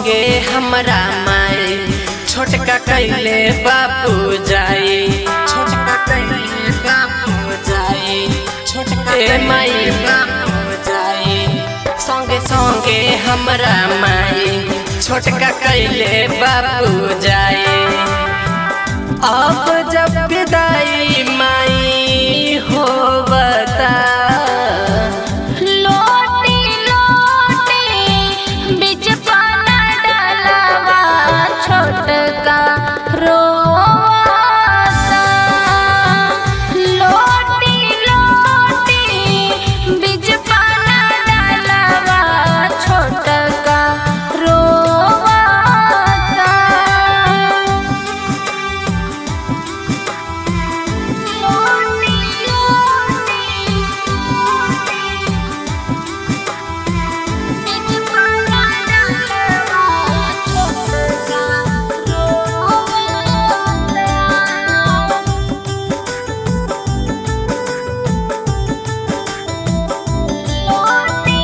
संगे हमरा माई छोटका कैले बापू जाई छोटका कैले बापू जाई छोटका ए माई बापू जाई संगे संगे हमरा माई छोटका कैले बापू जाई अब जब विदाई माई हो बता लोटी लोटी बीच पाना डालवा छोटका रोता लोटी लोटी बीच पाना डालवा छोटका रोता लोटी लोटी बीच पाना डालवा छोटका रोता लोटी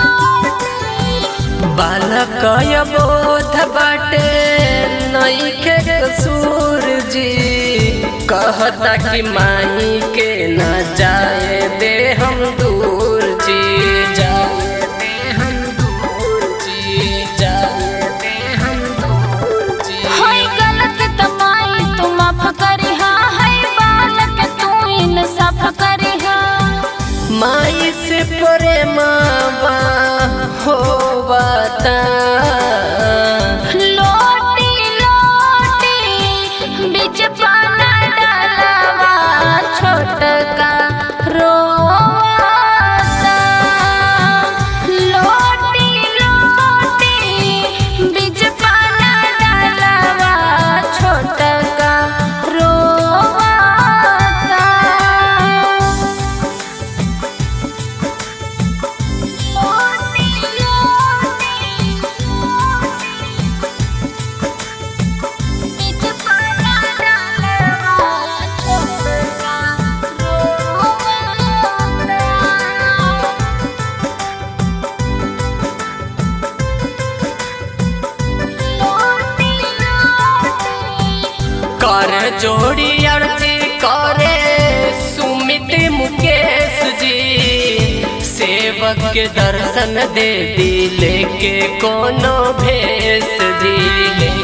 लोटी बालक बोध बाटे नईखे कसूर जी कहता कि माई के न जाए दे हम दूर जी जाए दे हम दूर जी जाए दे हम दूर जी होई गलत तमाई तू माफ करिहा है बालक तू इंसाफ करिहा माई से प्रेमावा हो बता लोटी लोटी बीच पाना डालवा छोटका रोता लोटी लोटी बीच पाना डालवा छोटका रोता लोटी लोटी बीच पाना डालवा छोटका रोता लोटी लोटी कर जोड़ी अर्जी करे सुमित मुकेश जी सेवक के दर्शन दे दी लेके कोनो भेष जी